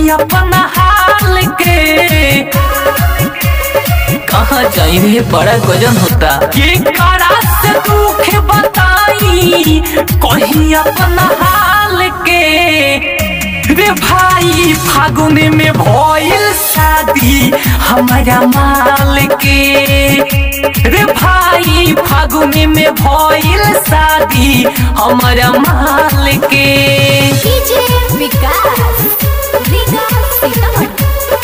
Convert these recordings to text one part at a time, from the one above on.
कहीं अपना हाल के कहाँ जाई रे बड़ा गजन होता के करा से दुख बताई कहीं अपना हाल के रे भाई फागुन में भइल शादी हमारा माल के रे भाई फागुन में भइल शादी हमारा माल के डीजे विकास विकास सीतामढ़ी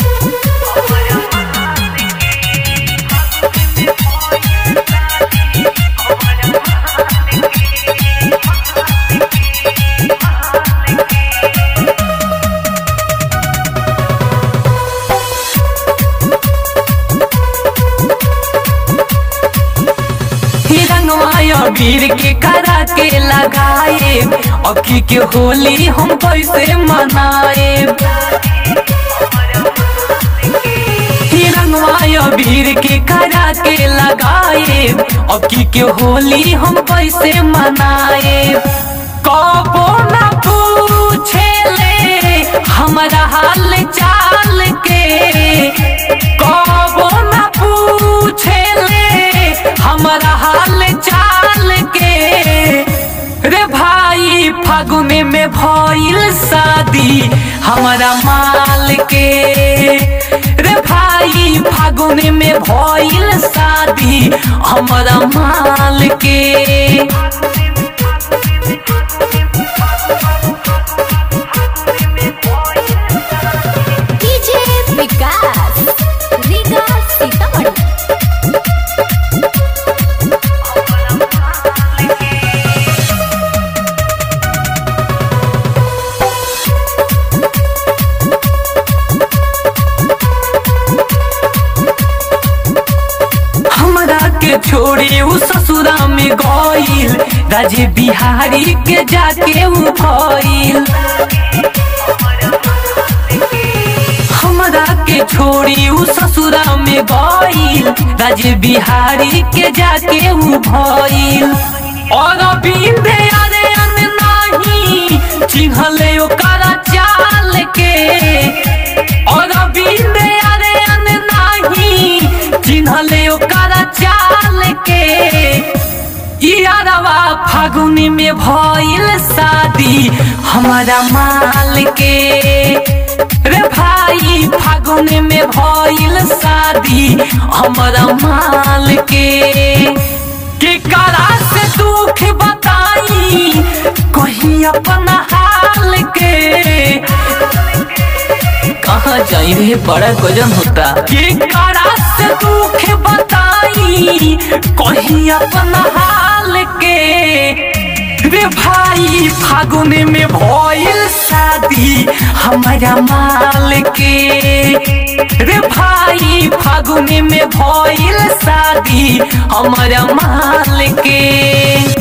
ही रंगवाया वीर के करा के लगाए अखी के होली हम कैसे मनाए ही रंगवाया वीर के करा के लगाए अखी के होली हम कैसे मनाए कबो ना पूछे ले हमारा हाल चाल के कबो ना पूछे ले हमारा हाल चाल के रे भाई फागुन में भइल शादी हमारा माल के रे भाई फागुन में भइल शादी हमारा माल के डीजे विकास विकास सीतामढ़ी हमरा के छोड़ी उ ससुरा में गइल राजे बिहारी के जाके उ भइल हमरा के छोड़ी उ ससुरा में गइल राजे बिहारी के जाके उ भइल और बिंदे अरे अन नाही चिन्हले ओकरा चाल के और बिंदे अरे अन नाही चिन्हले ओकरा चाल के यारवा फागुन में भइल शादी हमारा माल के रे भाई फागुन में भइल शादी हमारा माल के के करा से दुख बताई कहीं अपना हाल के कहाँ जाई रे बड़ा गजन होता के करा से दुख बताई कहीं अपना हाल के रे भाई फागुन में भइल शादी हमारा माल के रे भाई फागुन में भइल शादी हमारा माल के